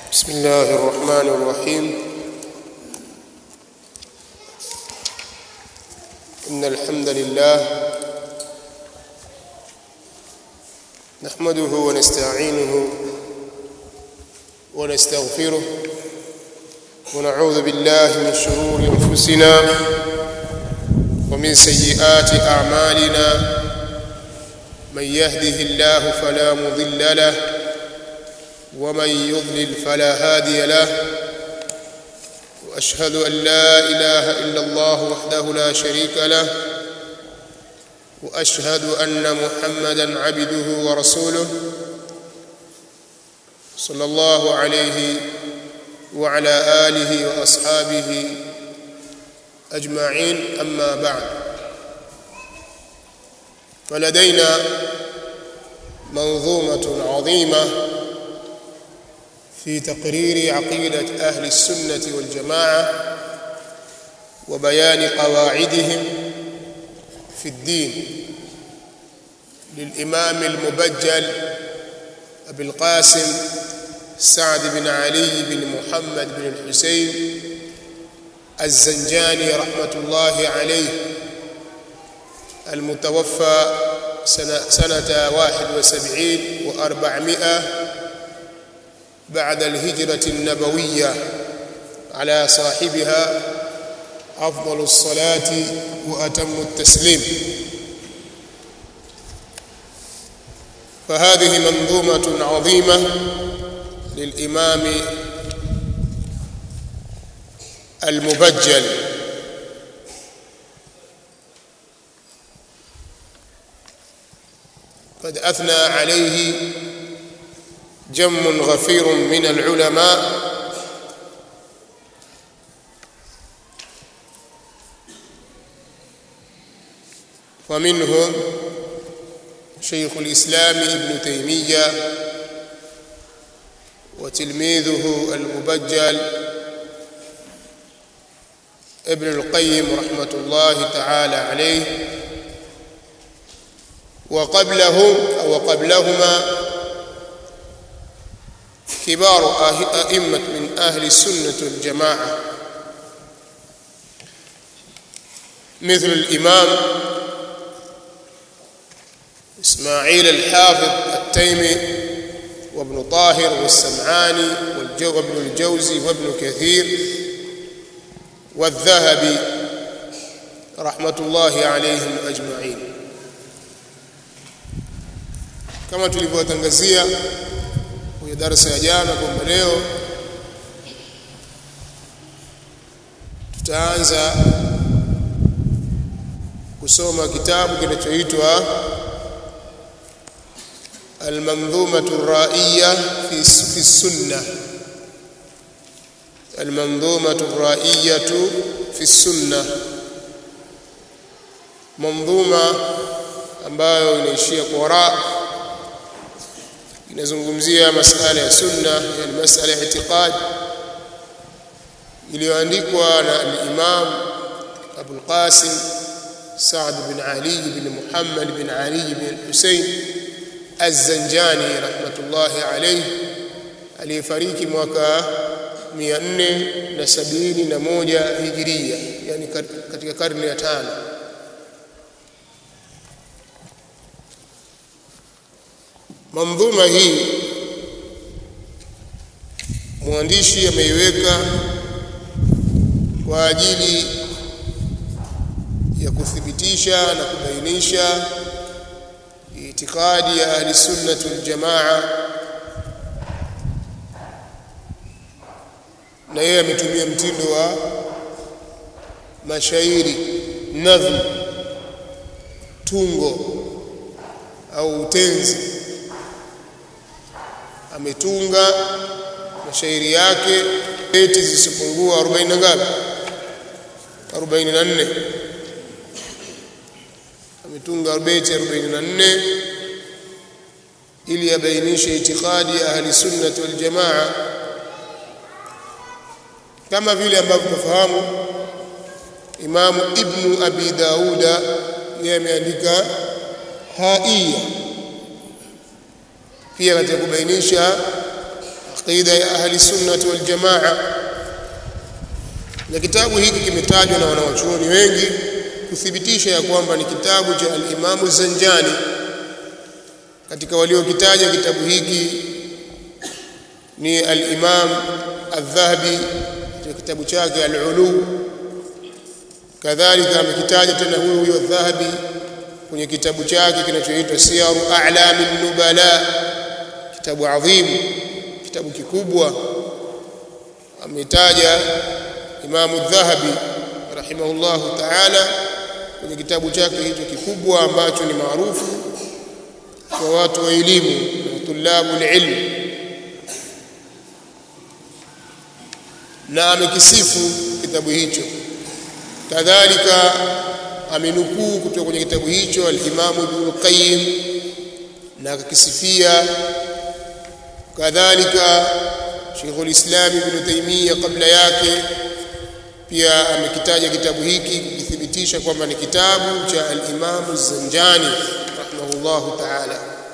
بسم الله الرحمن الرحيم إن الحمد لله نحمده ونستعينه ونستغفره ونعوذ بالله من شرور أنفسنا ومن سيئات أعمالنا من يهده الله فلا مضل له ومن يضلل فلا هادي له واشهد ان لا اله الا الله وحده لا شريك له واشهد ان محمدا عبده ورسوله صلى الله عليه وعلى اله واصحابه اجمعين اما بعد فلدينا منظومه عظيمه في تقرير عقيدة أهل السنة والجماعة وبيان قواعدهم في الدين للإمام المبجل أبي القاسم سعد بن علي بن محمد بن الحسين الزنجاني رحمة الله عليه المتوفى سنة, سنة واحد وسبعين وأربعمائة بعد الهجرة النبوية على صاحبها أفضل الصلاة وأتم التسليم فهذه منظومة عظيمة للإمام المبجل قد أثنى عليه جم غفير من العلماء ومنهم شيخ الإسلام ابن تيمية وتلميذه المبجل ابن القيم رحمة الله تعالى عليه وقبلهم أو قبلهما كبار أئمة من أهل السنة والجماعة مثل الإمام إسماعيل الحافظ التيمي وابن طاهر والسمعاني وابن الجوزي وابن كثير والذهبي رحمة الله عليهم أجمعين كما tulivyotangazia kwenye darasa ya jana kwamba leo tutaanza kusoma kitabu kinachoitwa المنظومة الرائية في في السنة المنظومة الرائية في السنة منظومة ambayo inaishia kwa ra inazungumzia masala ya sunna yani masala ya itiqad iliyoandikwa na al-Imam Abu al-Qasim Sa'd bin Ali bin Muhammad bin Ali bin Hussein Az-Zanjani rahmatullahi alayhi aliyefariki mwaka 471 Hijria yani katika karne ya tano Mandhuma hii mwandishi ameiweka kwa ajili ya kuthibitisha na kubainisha itikadi ya ahli sunnah wal jamaa na yeye ametumia mtindo wa mashairi nadhm tungo au utenzi ametunga mashairi yake beti zisipungua 40 na ngapi 44 ametunga beti 44 ili abainishe itikadi ya ahli sunnah wal jamaa kama vile ambavyo tunafahamu Imam Ibn Abi Dauda yeye ameandika haiya pia katika kubainisha aqida ya ahli sunnati wal jamaa na kitabu hiki kimetajwa na wanawachuoni wengi kuthibitisha ya kwamba ni kitabu cha al-Imamu Zanjani katika waliokitaja kitabu hiki ni al-Imam Adh-Dhahabi katika kitabu chake Al-Ulu kadhalika amekitaja tena huyo huyo Adh-Dhahabi kwenye kitabu chake kinachoitwa Siyaru A'lamin Nubala kitabu adhimu kitabu kikubwa ametaja Imamu Adh-Dhahabi rahimahullahu ta'ala kwenye kitabu chake hicho kikubwa ambacho ni maarufu kwa watu wa elimu na tulabu ilmu na amekisifu kitabu hicho kadhalika amenukuu kutoka kwenye kitabu hicho al-Imam Ibn Qayyim na akakisifia kadhalika Sheikhul Islam Ibn Taymiyyah kabla yake pia amekitaja kitabu hiki kukithibitisha kwamba ni kitabu cha al-Imam Az-Zanjani rahimahullahu ta'ala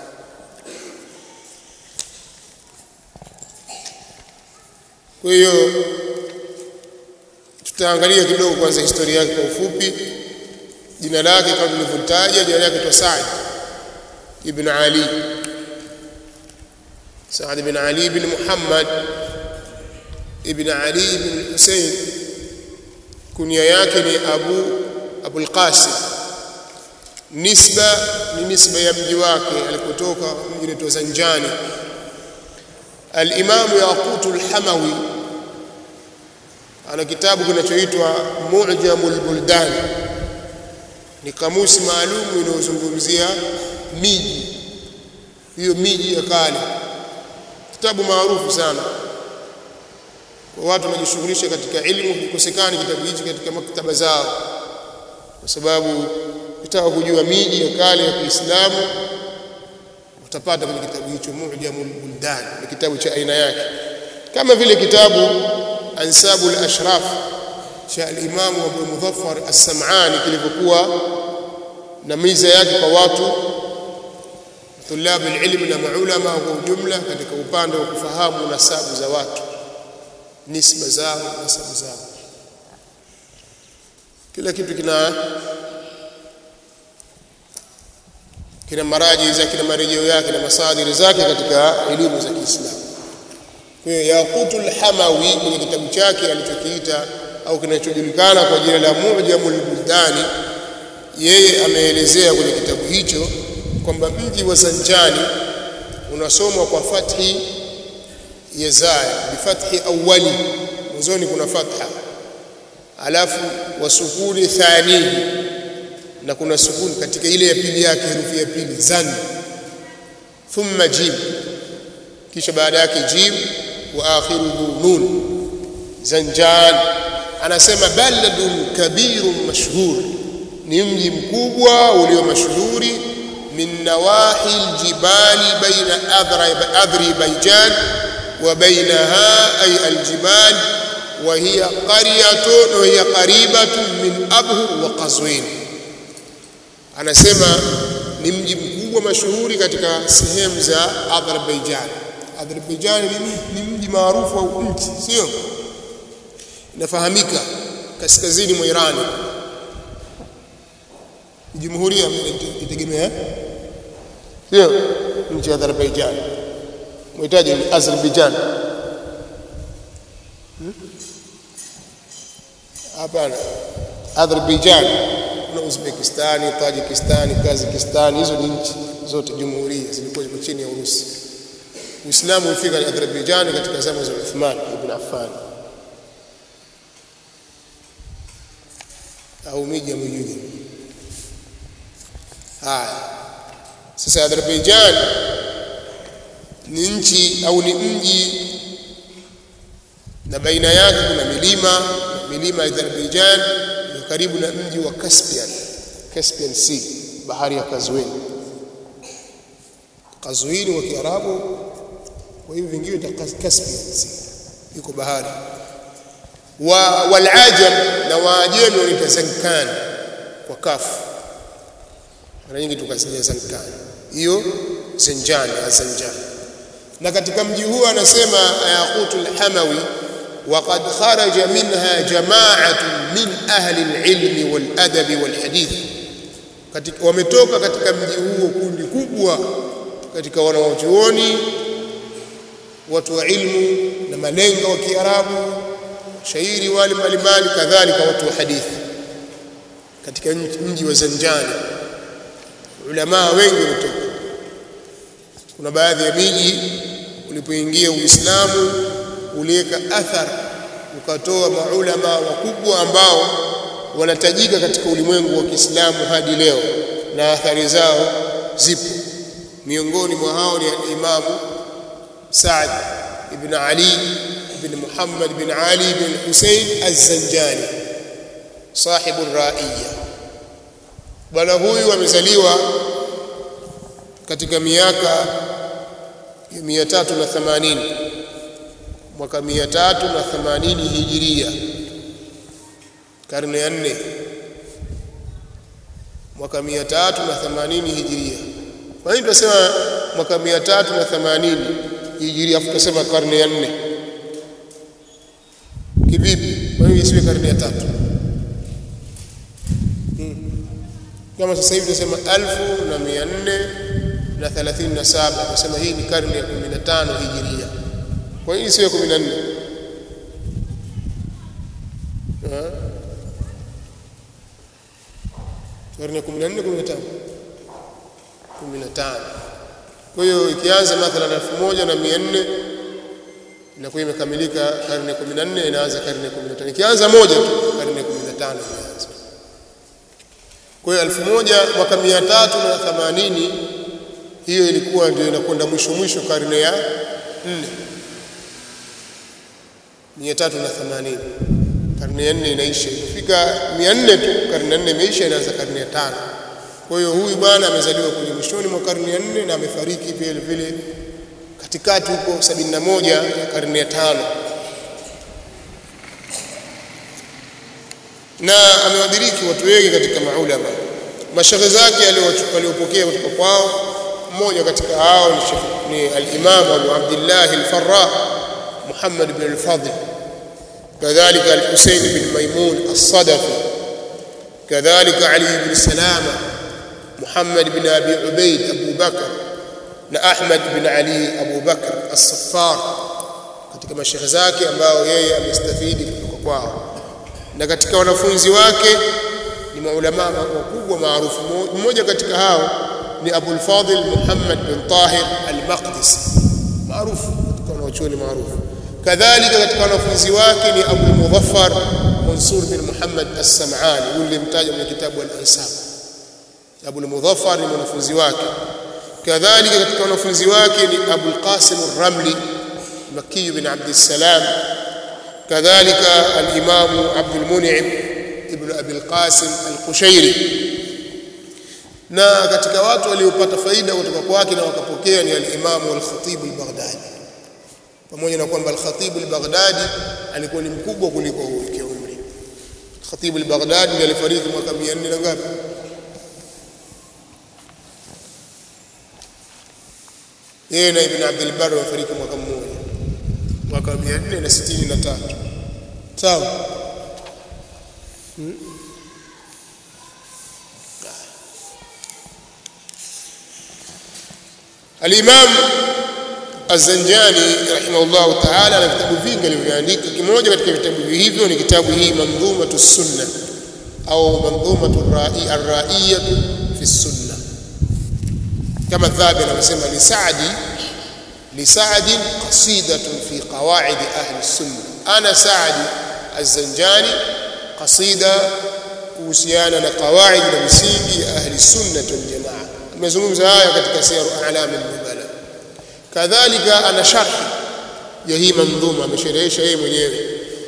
kwa hiyo tutaangalia kidogo kwanza historia yake kwa ufupi jina lake kama tulivyotaja jina lake ni Saad ibn Ali Saad ibn Ali ibn Muhammad ibn Ali ibn Hussein kunia yake ni Abu Abu al-Qasim nisba ni nisba ya mji wake alikotoka mji unaitwa Zanjani al-Imam Yaqut al-Hamawi ana kitabu kinachoitwa Mu'jamul Buldan ni kamusi maalum inayozungumzia miji hiyo miji ya kale kitabu maarufu sana kwa watu wanajishughulisha katika elimu kikosekani kitabu hichi katika maktaba zao kwa sababu ukitaka kujua miji ya kale ya Kiislamu utapata kwenye kitabu hicho Mu'jamul Buldan ni kitabu cha aina yake kama vile kitabu Ansabul Ashraf cha al-Imam Abu Mudhaffar As-Sam'ani kilivyokuwa na miza yake kwa watu tulabu ilmu na maulama kwa ujumla katika upande wa kufahamu nasabu za watu nisba zao nasabu zao kila kitu kina kina maraji zake kina marejeo yake na masadiri zake katika elimu za Kiislamu kwa hiyo Yaqutul Hamawi kwenye kitabu chake alichokiita au kinachojulikana kwa jina la Mu'jamul Buldani yeye ameelezea kwenye kitabu hicho kwamba mji wa Zanjani unasomwa kwa fathi ya zaya bifathi awali mwanzoni kuna fatha alafu wasukuni thanihi na kuna sukuni katika ile ya pili yake herufi ya pili zan thumma jim kisha baada yake jim wa akhiruhu nun zanjan anasema baladun kabirun mashhur ni mji mkubwa ulio mashuhuri min nawahi aljibali baina adhribaijan wa bainaha ay aljibal wa hiya qaryatun wa hiya qaribatun min abhur wa qazwin anasema ni mji mkubwa mashuhuri katika sehemu za Azerbaijan Azerbaijan ni mji maarufu au nchi sio inafahamika kaskazini mwa Irani Jamhuri itegemea sio nchi ya Azerbaijan mhitaji ni Azerbaijan hapana Azerbaijan na Uzbekistani, Tajikistani, Kazakistani, hizo ni nchi zote jumuhuria zilikuwa ziko chini ya Urusi. Uislamu ulifika Azerbaijan katika zama za Uthman ibn Affan au miji ya mjini. Haya, sasa Azerbaijan ni nchi au ni mji na baina yake kuna milima milima ya Azerbaijan karibu na mji wa Caspian Caspian Sea bahari ya Kazwin Kazwin wa Kiarabu kwa hivyo vingine ta Caspian Sea iko bahari wa walajam na waajemi wanaita Zankan kwa kafu mara nyingi tukasikia Zankan hiyo Zanjan Zanjan na katika mji huo anasema yaqutul hamawi وقد خرج منها جماعة من أهل العلم والأدب والحديث katika wametoka katika mji huo kundi kubwa katika wanawachuoni watu wa ilmu na malenga wa Kiarabu shairi wale mbalimbali kadhalika watu wa hadithi katika mji wa Zanjani ulamaa wengi wametoka kuna baadhi ya miji ulipoingia Uislamu uliweka athar ukatoa maulama wakubwa ambao wanatajika katika ulimwengu wa Kiislamu hadi leo na athari zao zipo miongoni mwa hao ni Imam Saad ibn Ali ibn Muhammad ibn Ali ibn Hussein Az-Zanjani sahibu Raiya bwana huyu amezaliwa katika miaka ya 380 mwaka 380 hijiria karne ya nne mwaka 380 hijiria kwa nini tunasema mwaka 380 hijiria afu tunasema karne ya nne kivipi kwa nini isiwe karne ya tatu hmm. kama sasa hivi tunasema alfu na mia nne na thelathini na saba tunasema hii ni karne ya kumi na tano hijiria kwa nini isiwe kumi na nne karne ya kumi na nne kumi na tano kumi na tano kwa hiyo ikianza mathalan elfu moja na mia nne inakuwa imekamilika karne ya kumi na nne inaanza karne ya kumi na tano ikianza moja tu karne ya kumi na tano inaanza kwa hiyo elfu moja mwaka mia tatu na themanini hiyo ilikuwa ndio inakwenda mwisho mwisho karne ya nne mia tatu na themanini karne ya nne inaisha ikifika mia nne tu karne ya nne imeisha inaanza karne ya tano kwa hiyo huyu bwana amezaliwa kwenye mwishoni mwa karne ya nne na amefariki vile vile katikati huko sabini na moja ya karne ya tano na amewadiriki watu wengi katika maulama mashekhe zake aliopokea kutoka kwao mmoja katika hao ni, ni al-Imam Abu Abdullah al-Farrah Muhammad ibn al-Fadl كذلك الحسين بن ميمون الصدفي كذلك علي بن سلامة محمد بن أبي عبيد أبو بكر أحمد بن علي أبو بكر الصفار katika mashekhe zake ambao yeye amestafidi kutoka kwao na katika wanafunzi wake ni maulama wakubwa maarufu mmoja katika hao ni Abul Fadil Muhammad bin Tahir al-Maqdisi maarufu katika wanachuoni maarufu kadhalika katika wanafunzi wake ni Abu Mudhaffar Mansur bin Muhammad As-Sam'ani yule mtaja kwenye kitabu Al-Ansab Abu Mudhaffar ni mwanafunzi wake kadhalika katika wanafunzi wake ni Abu Qasim Ar-Ramli Makki bin Abd Salam kadhalika al-Imam Abdul Mun'im ibn Abi al-Qasim al-Qushairi na katika watu waliopata faida kutoka kwake na wakapokea ni al-Imam al-Khatib al-Baghdadi pamoja na kwamba al-Khatib al-Baghdadi alikuwa ni mkubwa kuliko huyu kiumri Khatib al-Baghdadi ndiye alifariki mwaka 400 na ngapi yeye na Ibn Abdul Barr wafariki mwaka mmoja mwaka 463 sawa hmm? Al-Imam Az-Zanjani rahimahullah ta'ala na vitabu vingi alivyoandika kimoja katika vitabu hivyo ni kitabu hii Mandhumatu Sunna au Mandhumatu Ar-Ra'iyya fi Sunna kama Dhahabi anavyosema li Sa'di li Sa'di qasidatun fi qawaid ahli sunna ana Sa'di Az-Zanjani qasida kuhusiana na qawaid na misingi ya ahli sunna wal jamaa amezungumza haya katika siru a'lam al-nubala kadhalika ana sharhi ya hii mandhuma amesherehesha yeye mwenyewe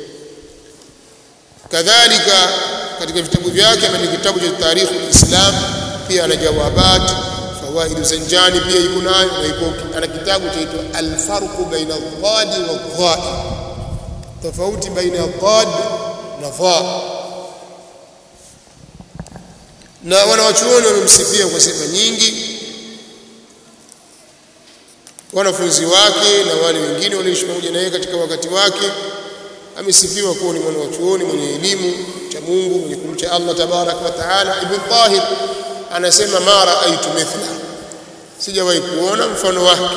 kadhalika katika vitabu vyake ana kitabu cha tarikh al-islam pia ana jawabat fawaid zanjani pia yuko nayo na yuko ana kitabu chaitwa al-farq baina al-dhad wa al tofauti baina al-dhad na dha na wanawachuoni wamemsifia kwa sifa nyingi wanafunzi wake na wale wengine walioishi pamoja na yeye katika wakati wake amesifiwa kuwa ni mwana wa chuoni mwenye elimu cha Mungu mwenye kumcha Allah tabaraka wa taala ibn Tahir anasema ma raaitu mithla sijawahi kuona mfano wake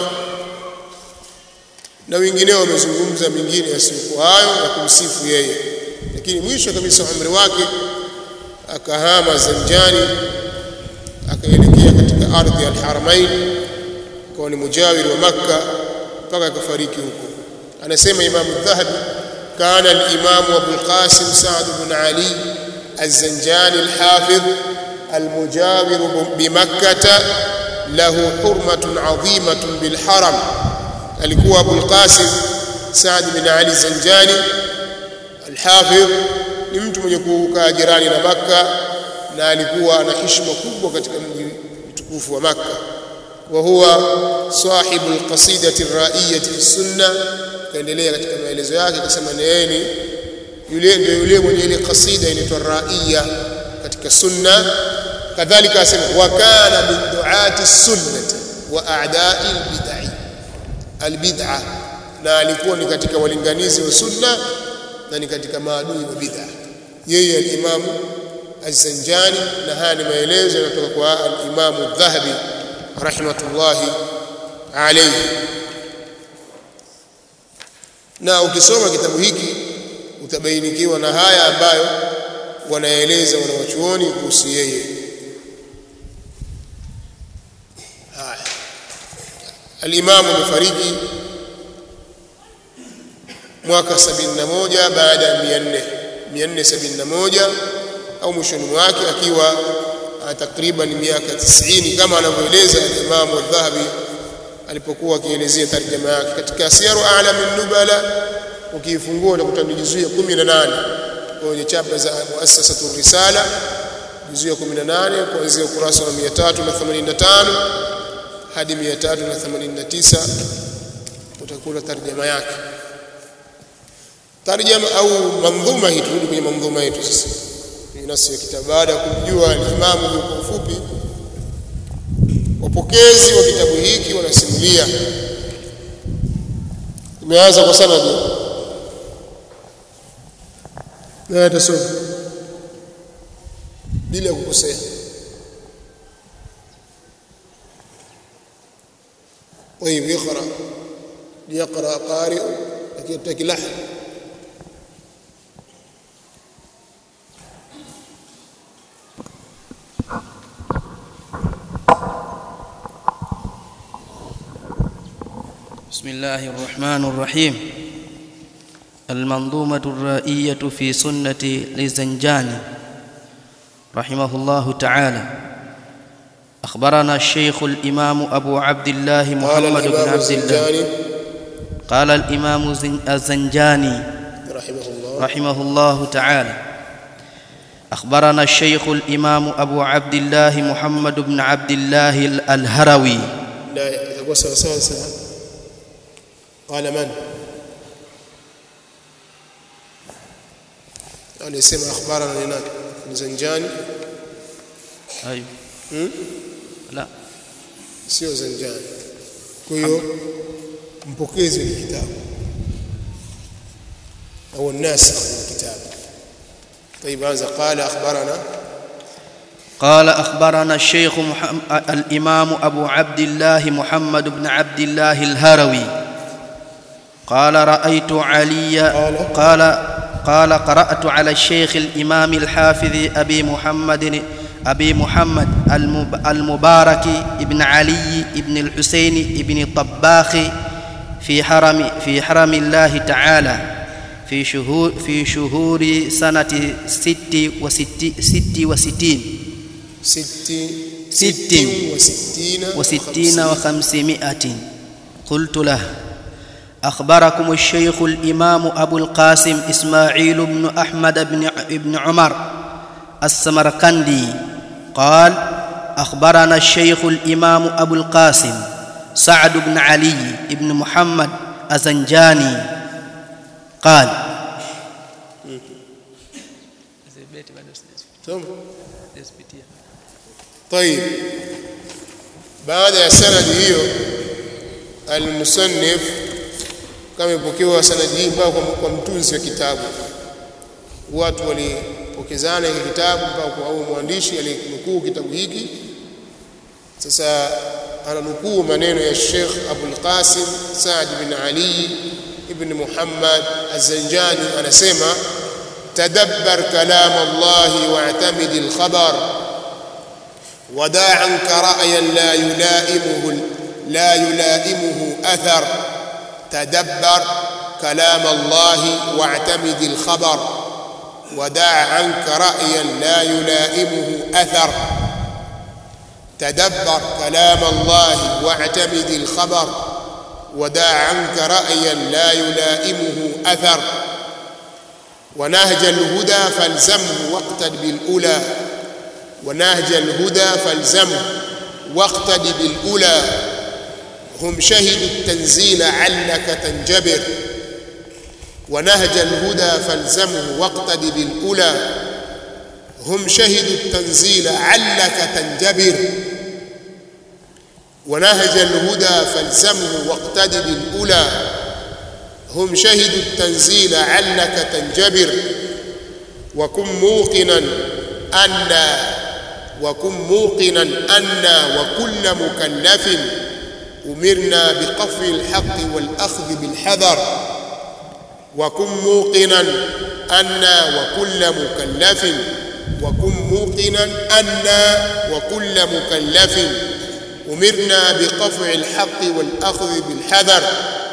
na wengineo wamezungumza mingine yasiyokuwa hayo ya kumsifu yeye lakini mwisho kabisa umri wake akahama Zanjani akaelekea katika ardhi ya al-Haramain kwa ni mujawiri wa Makka mpaka akafariki huko anasema Imam Dhahabi كان الإمام أبو القاسم سعد بن علي الزنجاني الحافظ المجاور بمكة له حرمة عظيمة بالحرم alikuwa Abu al-Qasim Saad bin Ali Zanjani al-Hafidh ni mtu mwenye kukaa jirani na Makka na alikuwa na heshima kubwa katika mji mtukufu wa Makka wa huwa sahibu al-qasidati ar-ra'iyati fi sunna kaendelea katika maelezo yake akasema ni yeye ni yule ndio yule mwenye ile kasida inaitwa Raiya katika sunna kadhalika asema wa kana min duati sunnati wa a'da'i al-bid'ah albid'a na alikuwa ni katika walinganizi wa sunna na ni katika maadui wa bid'a yeye al-Imam Az-Zanjani na haya ni maelezo yanatoka kwa al-Imam Adh-Dhahabi rahimatullahi alayhi na ukisoma kitabu hiki utabainikiwa na haya ambayo wanaeleza wanawachuoni kuhusu yeye haya Al-Imam amefariki mwaka 71 baada ya 400 471 au mwishoni mwake akiwa takriban miaka 90 kama anavyoeleza Imam Adh-Dhahabi alipokuwa akielezea tarjama yake katika Siyaru A'lam an-Nubala ukiifungua utakuta ni juzuu ya 18 kwenye chapa za Muassasatu Risala juzuu ya 18 kuanzia ukurasa wa 385 hadi 389 utakuta tarjama yake tarjama au mandhuma hii turudi kwenye mandhuma yetu sasa ni nasi ya kitabu baada ya kumjua imamu kwa ufupi wapokezi wa kitabu hiki wanasimulia tumeanza kwa sanadi na atasoma bila ya kukosea طيب يقرأ ليقرأ قارئ لكن يتكي لحن بسم الله الرحمن الرحيم المنظومة الرائية في سنة لزنجاني رحمه الله تعالى أخبرنا الشيخ الإمام أبو عبد الله قال محمد بن الإمام عبد الله الزنجاني قال الإمام زن- الزنجاني رحمه الله رحمه الله تعالى أخبرنا الشيخ الإمام أبو عبد الله محمد بن عبد الله ال- الهروي لا itakuwa sawa sawa sawa قال من alisema akhbarana ni nani ni Zanjani أيوه hmm? لا sio Zanjani kwa hiyo mpokezi wa kitabu au الناسخ للكتاب طيب هذا قال اخبرنا قال أخبرنا الشيخ محم... الإمام أبو عبد الله محمد بن عبد الله الهروي قال رأيت علي قال؟ قال قال قرأت على الشيخ الإمام الحافظ أبي محمد أبي محمد المب... المبارك ابن علي ابن الحسين ابن الطباخ في حرم في حرم الله تعالى في شهور في شهور سنة ست وست ست وستين ست ست وستين وستين وخمسمائة قلت له أخبركم الشيخ الإمام أبو القاسم إسماعيل بن أحمد بن بن عمر السمرقندي قال أخبرنا الشيخ الإمام أبو القاسم سعد بن علي بن محمد الزنجاني قال تمام طيب baada ya sanadi hiyo al-musannif kama ipokewa sanadi hii mpaka kwa, kwa mtunzi wa kitabu watu walipokezana hiki kitabu mpaka kwa au mwandishi aliyenukuu kitabu hiki sasa ananukuu maneno ya Sheikh Abul Qasim Saad bin Ali ibn Muhammad Az-Zanjani anasema tadabbar kalam Allah wa'tamid al-khabar ودع عنك رأيا لا يلائمه لا يلائمه أثر تدبر كلام الله واعتمد الخبر ودع عنك رأيا لا يلائمه أثر تدبر كلام الله واعتمد الخبر ودع عنك رأيا لا يلائمه أثر ونهج الهدى فالزمه واقتد بالأولى ونهج الهدى فالزمه واقتد بالأولى هم شهدوا التنزيل علك تنجبر ونهج الهدى فالزمه واقتد بالأولى هم شهدوا التنزيل علك تنجبر ونهج الهدى فالزمه واقتد بالأولى هم شهدوا التنزيل علك تنجبر وكن موقنا أن وكن موقنا أن وكل مكلف أمرنا بقفل الحق والأخذ بالحذر وكن موقنا أن وكل مكلف وكن موقنا أن وكل مكلف أمرنا بقفع الحق والأخذ بالحذر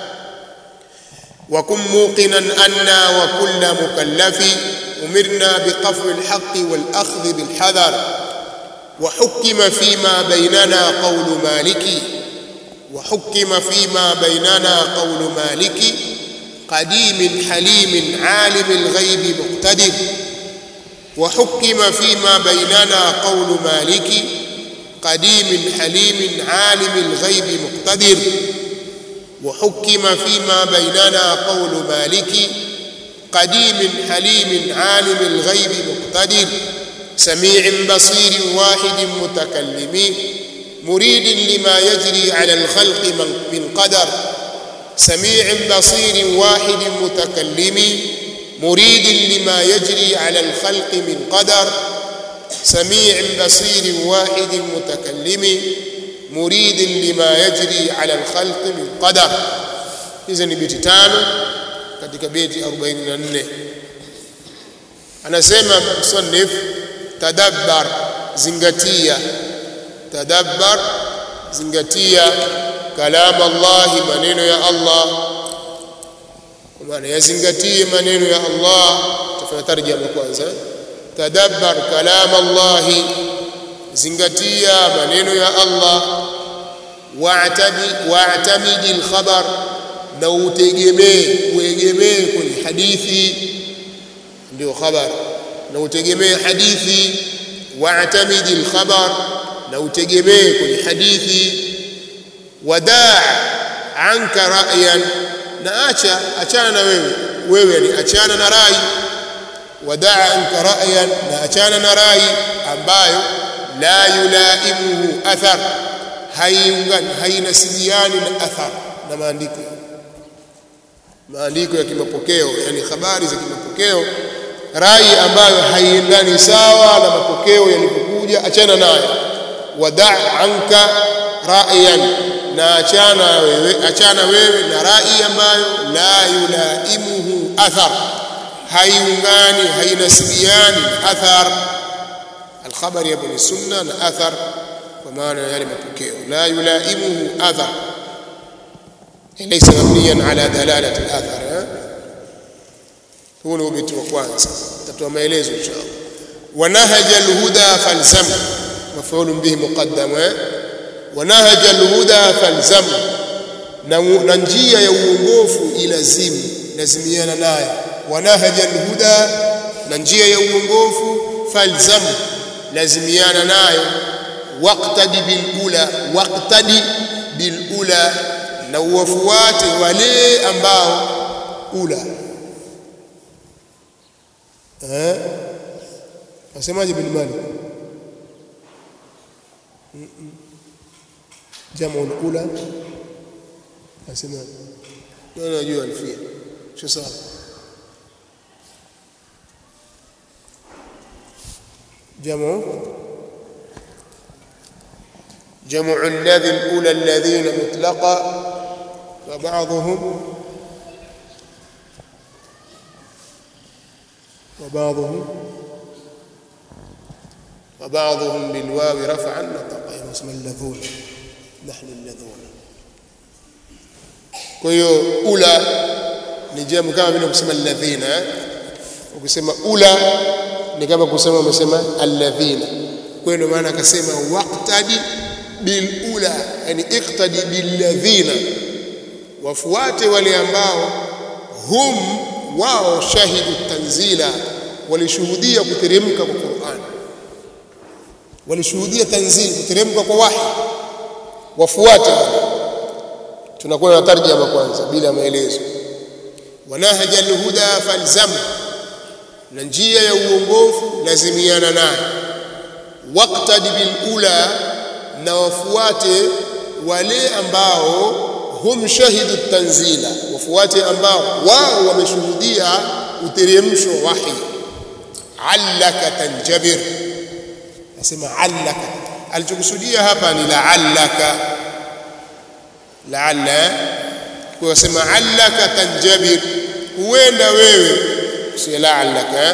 وكن موقنا أن وكل مكلف أمرنا بقفع الحق والأخذ بالحذر وحكم فيما بيننا قول مالك وحكم فيما بيننا قول مالك قديم حليم عالم الغيب مقتدر وحكم فيما بيننا قول مالك قديم حليم عالم الغيب مقتدر وحكم فيما بيننا قول مالك قديم حليم عالم الغيب مقتدر سميع بصير واحد متكلم مريد لما يجري على الخلق من قدر سميع بصير واحد متكلم مريد لما يجري على الخلق من قدر سميع بصير واحد متكلم مريد لما يجري على الخلق من قدر hizi ni beti tano katika beti 44 anasema musannif tadabbar zingatia tadabbar zingatia kalam Allah maneno ya Allah kwa maana yazingatie maneno ya Allah tafanya tarjama kwanza tadabbar kalam Allah zingatia maneno ya Allah wa'tabi wa'tamidi al-khabar na utegemee uegemee kwenye hadithi ndio khabar na utegemee hadithi wa'tamidi al-khabar na utegemee kwenye hadithi wadaa anka ra'yan na acha achana na wewe wewe ni achana na rai wadaa anka ra'yan na achana na rai ambayo la yulaimuhu athar haiungani hainasibiani na athar na maandiko maandiko ya kimapokeo yani habari za kimapokeo rai ambayo haiendani sawa na mapokeo yalivyokuja achana nayo wadaa anka ra'yan na achana wewe achana wewe na rai ambayo la yulaimuhu athar haiungani hainasibiani athar الخبر يبني السنة أثر ومعنى يعني مبكيه لا يلائمه أثر ليس مبنيا على دلالة الأثر هو هو بيت وكوانسا تتوى maelezo إن شاء الله ونهج الهدى فالزم مفعول به مقدم ونهج الهدى فالزم na njia ya uongofu ilazimu lazimiana nayo wanahaja alhuda na njia ya uongofu falzam lazimiana nayo waqtadi bilula waqtadi bilula na uwafuate wale ambao ula eh asemaje bin malik jamu ula asema ndio najua alfia sio sawa جمع جمع الذي الأولى الذين مطلقا وبعضهم وبعضهم وبعضهم بالواو رفعا نطق يعني اسم اللذون نحن اللذون kwa hiyo ula ni jamu kama vile kusema alladhina ukisema ula ni kama kusema umesema alladhina kwa hiyo maana akasema waqtadi bil ula yani iqtadi bil ladhina wafuate wale ambao hum wao shahidu tanzila walishuhudia kuteremka kwa Qur'an walishuhudia tanzil kuteremka kwa wahi wafuate tunakuwa na tarjama kwanza bila maelezo wanahaja alhuda falzam na njia ya uongofu lazimiana nayo waqtadi bil ula na wafuate wale ambao hum shahidu tanzila wafuate ambao wao wameshuhudia uteremsho wa wahi allaka tanjabir nasema allaka alichokusudia hapa ni la'allaka la'alla kwa sema allaka tanjabir huenda wewe si la'allaka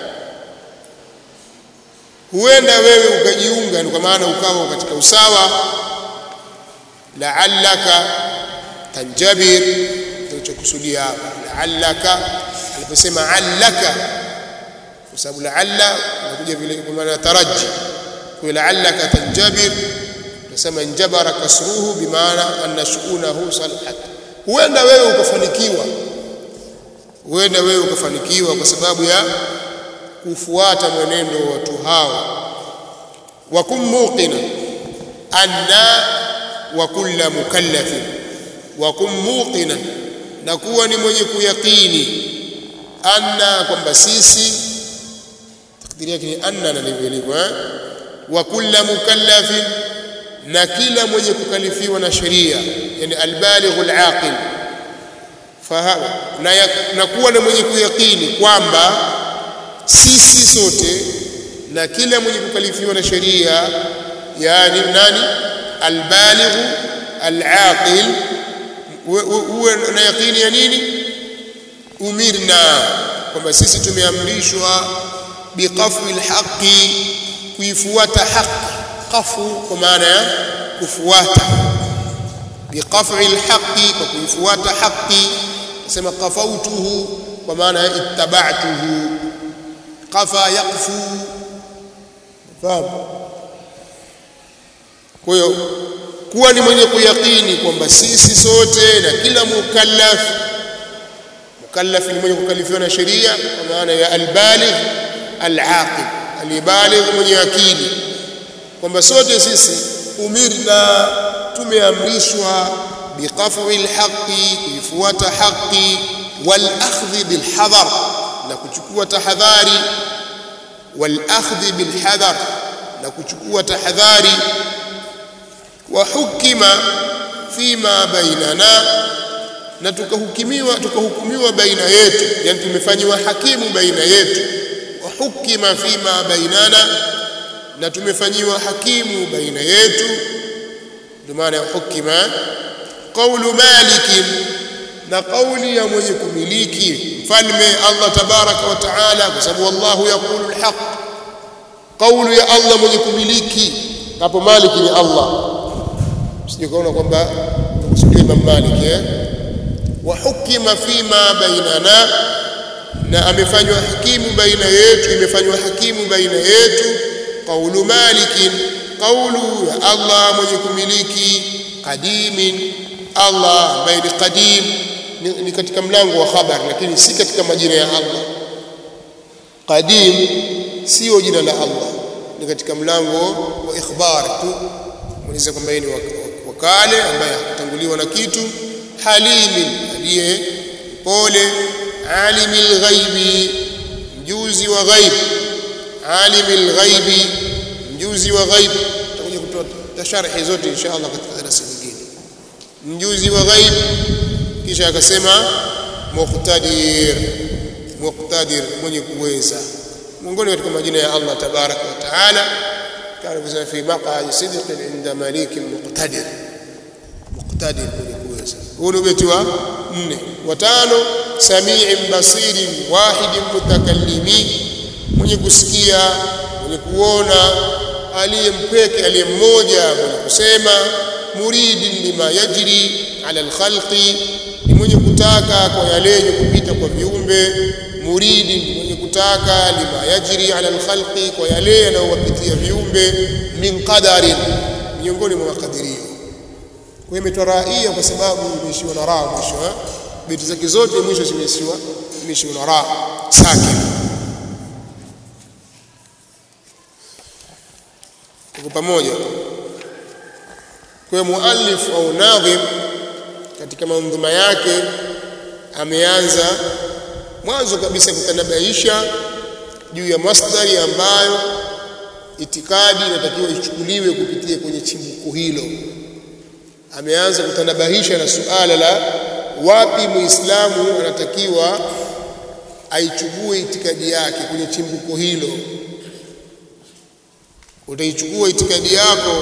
huenda wewe ukajiunga kwa maana ukawa katika usawa la'allaka tanjabir tulichokusudia hapa la'allaka aliposema allaka kwa sababu la'alla inakuja vile kwa maana taraji kwa la'allaka tanjabir tunasema injabara kasruhu bimaana anna shu'unahu salahat huenda wewe ukafanikiwa huenda wewe ukafanikiwa kwa sababu ya kufuata mwenendo wa watu hao wa kum muqina anna wa kulla mukallafin wa kum muqina na kuwa ni mwenye kuyakini anna kwamba sisi takdiri yake ni anna na ndivyo ilivyo eh wa kulla mukallafin na kila mwenye kukalifiwa na sheria yani albalighu alaqil fahamu na, ya, na kuwa na mwenye kuyakini kwamba sisi sote na kila mwenye kukalifiwa na sheria yani nani albalighu alaqil uwe na yakini ya nini umirna kwamba sisi tumeamrishwa biqafwi alhaqi kuifuata haki qafu kwa maana ya kufuata biqaf'i alhaqi kwa kuifuata haki nasema qafautuhu kwa maana ya ittaba'tuhu qafa yaqfu fahamu kwa hiyo kuwa ni mwenye kuyakini kwamba sisi sote na kila mukallaf mukallaf ni mwenye kukalifiwa na sheria kwa maana ya albaligh alaqil alibaligh mwenye akili kwamba sote sisi umirna tumeamrishwa biqafwi alhaqi kuifuata haqi wal akhdhi bil hadar na kuchukua tahadhari wal akhdhi bil hadar na kuchukua tahadhari wa hukima fima bainana na tukahukumiwa tukahukumiwa baina yetu yani tumefanywa hakimu baina yetu wa hukima fima bainana na tumefanyiwa hakimu baina yetu ndio maana ya hukima qawlu malik na kauli ya mwenye kumiliki mfalme Allah tabaraka wa taala kwa sababu wallahu yaqulu alhaq kauli ya Allah mwenye kumiliki hapo malik ni Allah sije kaona kwamba kusudia Imam Malik eh wa hukima fima bainana na amefanywa hakimu baina yetu imefanywa hakimu baina yetu qaulu malikin qaulu ya Allah mwenye kumiliki qadimin Allah ambaye ni qadim ni, ni katika mlango wa khabar lakini si katika majina ya Allah qadim sio jina la Allah ni katika mlango wa ikhbar tu mweleza kwamba yeye ni wakale ambaye hakutanguliwa na kitu halimin aliye pole alimil ghaibi mjuzi wa ghaibi alimil ghaibi mjuzi wa ghaibi tutakuja kutoa tasharhi zote insha Allah katika darasa nyingine mjuzi wa ghaib kisha akasema muqtadir muqtadir mwenye kuweza miongoni katika majina ya Allah tabaraka wa taala kama kusema fi maq'adi sidqin inda malikin muqtadir muqtadir mwenye kuweza huu ni ubeti wa nne watano samiin basirin wahidin mutakallimi mwenye kusikia mwenye kuona aliye mpweke aliye mmoja mwenye kusema muridin lima yajri ala alkhalqi ni mwenye kutaka kwa yale yenye kupita kwa viumbe muridin mwenye kutaka lima yajri ala alkhalqi kwa yale yanayowapitia viumbe min qadarin miongoni mwa makadirio kwa hiyo imetoa raia kwa sababu imeishiwa na raa mwisho eh? beti zake zote mwisho zimeishiwa zimeishiwa na raa sakin tuko pamoja kwa muallif au nadhim katika mandhuma yake ameanza mwanzo kabisa kutanabaisha juu ya masdari ambayo itikadi inatakiwa ichukuliwe kupitia kwenye chimbuko hilo ameanza kutanabahisha na suala la wapi muislamu anatakiwa aichukue itikadi yake kwenye chimbuko hilo utaichukua itikadi yako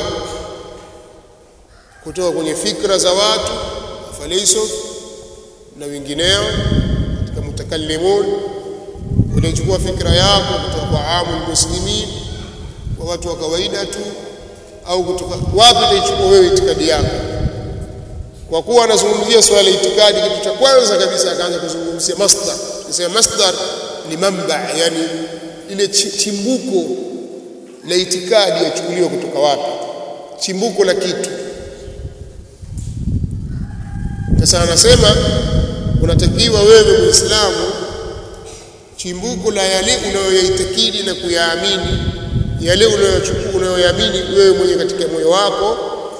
kutoka kwenye fikra za watu falsafa na wengineo katika mutakallimun utaichukua fikra yako kutoka kwa amul muslimin kwa watu wa kawaida tu au kutoka wapi utaichukua wewe itikadi yako kwa kuwa anazungumzia swala la itikadi kitu cha kwanza kabisa akaanza kuzungumzia masdar kisema masdar ni mamba yani ile chimbuko la itikadi yachukuliwa kutoka wapi chimbuko la kitu sasa anasema unatakiwa wewe muislamu chimbuko la yale unayoyaitakidi na kuyaamini yale unayochukua unayoyaamini wewe mwenye katika moyo wako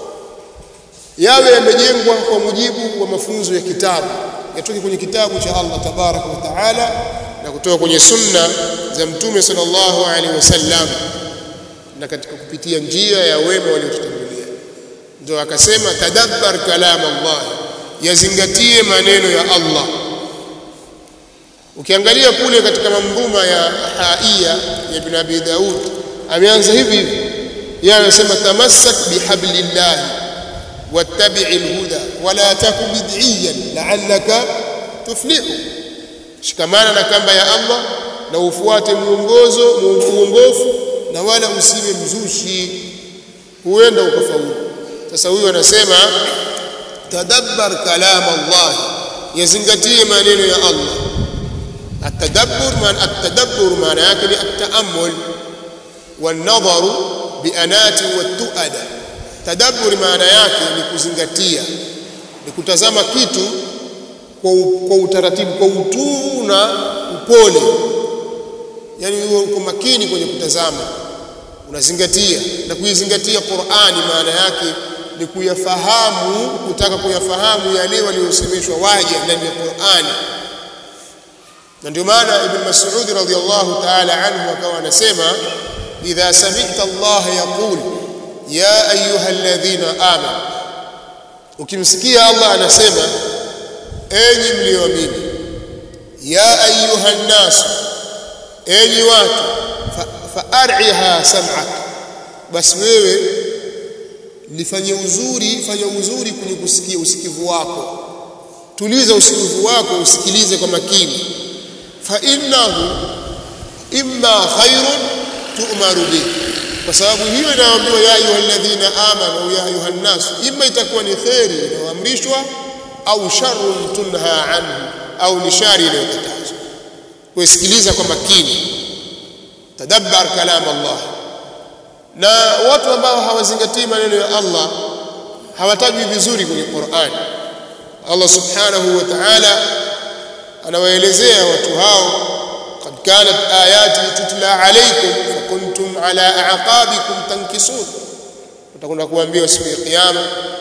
yawe yamejengwa kwa mujibu wa mafunzo ya kitabu yatoke kwenye kitabu cha Allah tabaraka wa taala na kutoka kwenye sunna za mtume sallallahu alaihi wasallam na katika kupitia njia ya wema waliotutangulia ndio akasema tadabbar kalam Allah yazingatie maneno ya Allah ukiangalia kule katika mamdhuma ya haia ya ibn abi daud ameanza hivi hivi yeye anasema tamassak bihablillah wattabi' alhuda wala taku bid'iyan la'allaka tuflihu shikamana na kamba ya Allah na ufuate muongozo uongofu na wala usiwe mzushi huenda ukafaulu sasa huyu anasema tadabbar kalam Allah yazingatie maneno ya Allah التدبر من التدبر maana yake ni التأمل والنظر بأنات والتؤدة tadabbur maana yake ni kuzingatia ni kutazama kitu kwa, kwa utaratibu kwa utuvu na upole yani uwe uko makini kwenye kutazama unazingatia na kuizingatia Qur'ani maana yake ni kuyafahamu kutaka kuyafahamu yale waliosemeshwa waja ndani ya Qur'ani na ndio maana ibn Mas'ud radhiyallahu ta'ala anhu akawa anasema idha sami'ta Allah yaqul ya ayuha alladhina amanu ukimsikia Allah anasema enyi mlioamini ya ayuha an-nas enyi watu fa'ar'iha sam'ak basi wewe lifanye uzuri fanya uzuri kwenye kusikia usikivu wako tuliza usikivu wako usikilize kwa makini fa innahu imma khairun tu'maru bihi kwa sababu hiyo inaambiwa ya ayuha alladhina amanu au ya ayuha nnas imma itakuwa ni khairi inayoamrishwa au sharrun tunha anhu au ni shari inayokatazwa kusikiliza kwa makini tadabbar kalam Allah na watu ambao hawazingatii maneno ya Allah hawatajwi vizuri kwenye Qur'an Allah subhanahu wa ta'ala anawaelezea watu hao قد كانت آياتي تتلى عليكم فكنتم على أعقابكم تنكسون utakwenda kuambiwa siku ya kiyama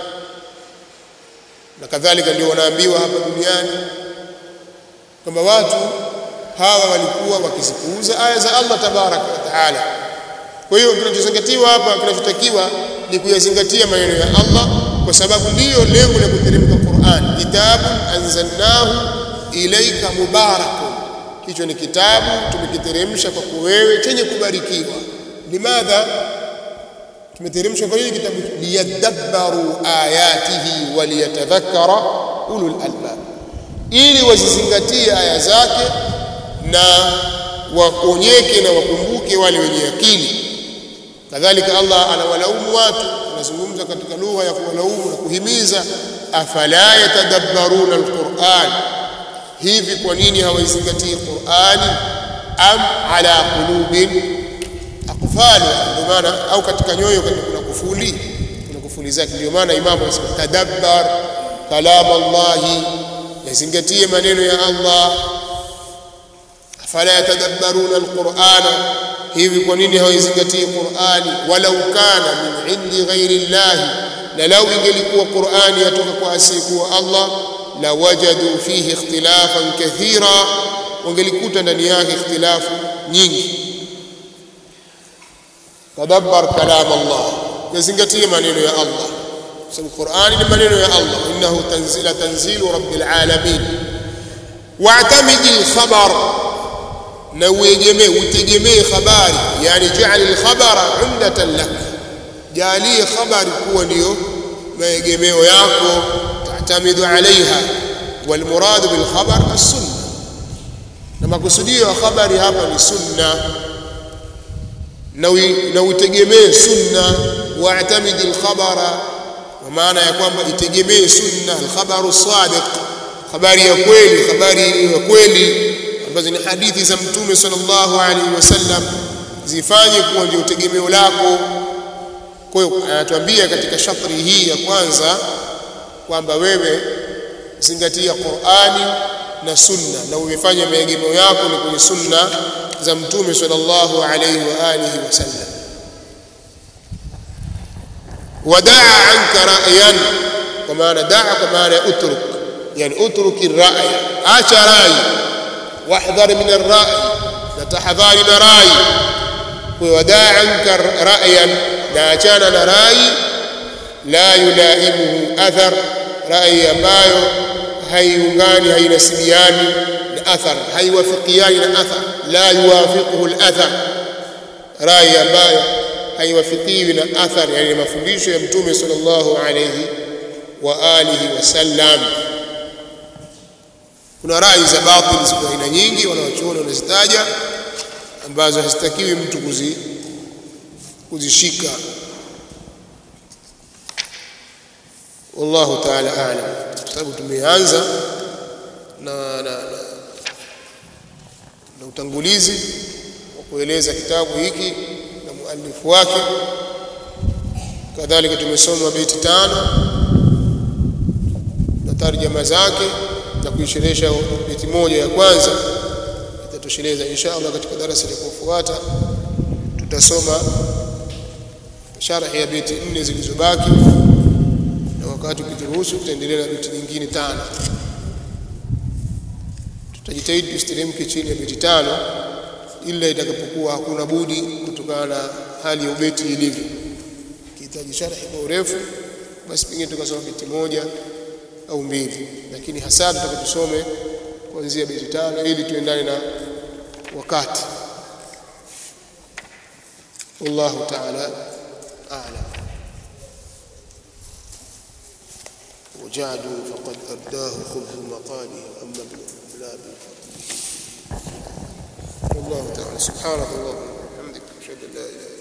na kadhalika ndio wanaambiwa hapa duniani kwamba watu hawa walikuwa wakizipuuza aya za Allah tabaraka wa taala kwa hiyo kinachozingatiwa hapa kinachotakiwa ni kuyazingatia maneno ya Allah kwa sababu ndiyo lengo la kuteremka Qur'an kitabun anzalnahu ilaika mubarakun hicho ni kitabu tumekiteremsha kwako wewe chenye kubarikiwa limadha tumeteremsha kwa nini kitabu liyadabbaru ayatihi waliyatadhakkara ulul albab ili wazizingatie aya zake na waonyeke na wakumbuke wale wenye akili kadhalika Allah anawalaumu watu anazungumza katika lugha ya kuwalaumu na kuhimiza afala yatadabbaruna alquran hivi kwa nini hawaizingatii qurani am ala qulubin aqfalu ndio maana au katika nyoyo kuna kufuli kuna kufuli zake ndio maana imamu anasema tadabbar kalam Allah yazingatie maneno ya Allah afala yatadabbaruna alqur'ana hivi kwa nini hawaizingatii Qur'ani walau kana min indi ghairi Allah na lau ingelikuwa Qur'ani yatoka kwa asiyekuwa Allah la wajadu fihi ikhtilafan kathira wangelikuta ndani yake ikhtilafu nyingi tadabbar kalam Allah yazingatie maneno ya Allah sababu Qur'ani ni maneno ya Allah innahu tanzila tanzilu rabbil alamin wa'tamidi al-khabar na uegemee utegemee habari yani ja'al al-khabara umdatan lak jalie habari kuwa ndiyo maegemeo yako tatamidu alaiha walmuradu bil khabar as-sunna na makusudio ya habari hapa ni sunna na utegemee sunna wa'tamidi al-khabara kwa maana ya kwamba itegemee sunna al-khabaru sadiq habari ya kweli habari ya kweli ambazo ni hadithi za mtume sallallahu alaihi wasallam zifanye kuwa ndio tegemeo lako kwa hiyo anatuambia katika shatri hii ya kwanza kwamba wewe zingatia Qur'ani na sunna na umefanya maegemeo yako ni kwenye sunna za mtume sallallahu alaihi wa alihi wasallam wadaa anka ra'yan kwa maana daa kwa maana ya utruk yani utruki rai acha rai wahdhar min ar-ra'i na tahadhari na rai kwa wadaa anka ra'yan na achana na rai la yulaimuhu athar rai ambayo haiungani hainasibiani na athar haiwafikiani na athar la yuwafiquhu al-athar rai ambayo haiwafikiwi na athar yani mafundisho ya mtume sallallahu alayhi wa alihi wasallam kuna rai za batil ziko aina nyingi wanawachuoni wanazitaja ambazo hazitakiwi mtu kuzi kuzishika wallahu ta'ala a'lam sababu tumeanza na, na, na, na utangulizi wa kueleza kitabu hiki na muallifu wake kadhalika tumesoma beti tano na tarjama zake na kuisherehesha beti moja ya kwanza itatosheleza insha Allah katika darasa litakayofuata tutasoma sharhi ya beti nne zilizobaki na wakati ukituruhusu tutaendelea na beti nyingine tano tutajitahidi tusiteremke chini ya beti tano ila itakapokuwa hakuna budi kutokana na hali ya ubeti ilivyo kihitaji sharhi kwa urefu basi pengine tukasoma beti moja au mbili lakini hasa tutaka tusome kuanzia beti tano ili tuendane na wakati wallahu ta'ala a'lam وجعلوا فقد أرداه خبز مقالي أما بالبلاد والله تعالى سبحانك اللهم وبحمدك أشهد أن لا إله